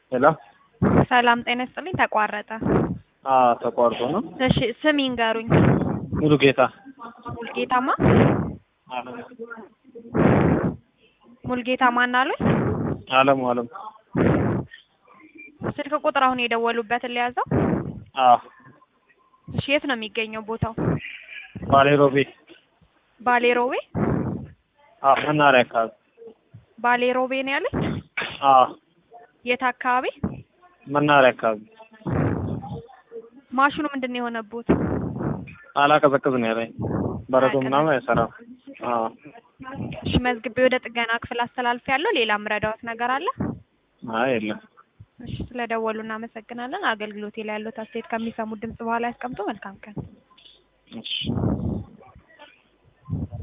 ሄሎ ሰላም ጤና ይስጥልኝ። ተቋረጠ። አዎ ተቋርጦ ነው። እሺ ስም ይንገሩኝ። ሙሉ ጌታ ሙልጌታማ ሙልጌታ ማን አሉኝ? አለሙ አለሙ ስልክ ቁጥር አሁን የደወሉበትን ሊያዘው። አዎ እሺ የት ነው የሚገኘው ቦታው? ባሌ ሮቤ ባሌ ሮቤ። አዎ መናኸሪያ አካባቢ ባሌ ሮቤ ነው ያለኝ። አዎ የት አካባቢ? መናኸሪያ አካባቢ ማሽኑ ምንድን ነው የሆነቦት? አላቀዘቅዝ ነው ያለኝ በረዶ ምናምን አይሰራም። አዎ እሺ መዝግቤ ወደ ጥገና ክፍል አስተላልፍ ያለው ሌላ ምረዳዎት ነገር አለ? አይ የለም። እሺ ስለደወሉ እናመሰግናለን። አገልግሎቴ ላይ ያለው አስተያየት ከሚሰሙት ድምጽ በኋላ ያስቀምጡ። መልካም ቀን። እሺ